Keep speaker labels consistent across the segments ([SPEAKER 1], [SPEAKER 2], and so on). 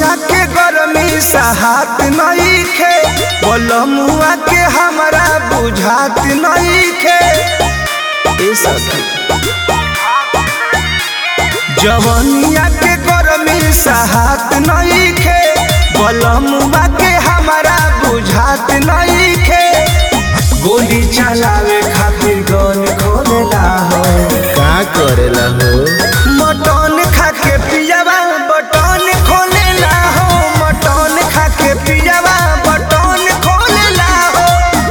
[SPEAKER 1] जवनिया के गरमी सहात नहीं खे बलमुआ के हमरा बुझात नहीं खे ए सखी जवनिया के गरमी सहात नहीं खे बलमुआ के हमरा बुझात नहीं खे गोली चलावे खातिर गन खोलेला हो
[SPEAKER 2] का करेला हो
[SPEAKER 1] मटन खा के पियावा बटन खोलेला हो मटन खा के पियावा बटन खोलेला हो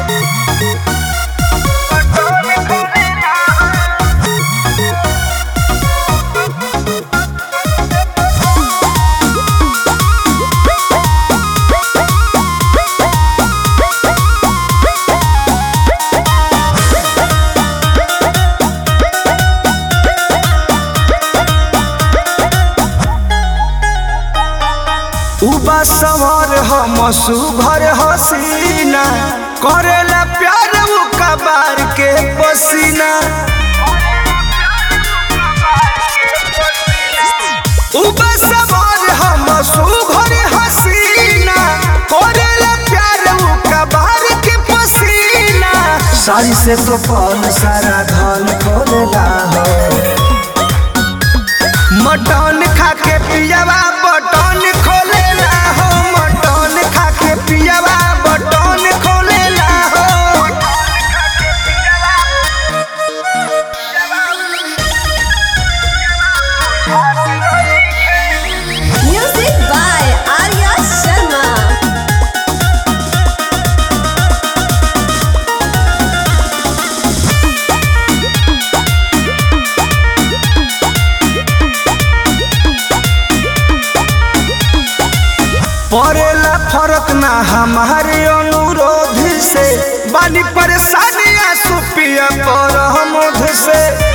[SPEAKER 1] उबा सवार हम सुभर हसीना करेला प्यार उ कबार के पसीना उबा सवार हम सुभर हसीना करेला प्यार उ कबार के पसीना सारी से तो पल सारा धन खोलेला हो मटन खा के पियावा बटन खोलेला हो मटन खा के पियावा बटन खोलेला हो
[SPEAKER 3] Music by Arya Sharma.
[SPEAKER 1] पड़ेला फर्क ना हमारे अनुरोध से बानी परेशानियां सुपिया पर हम से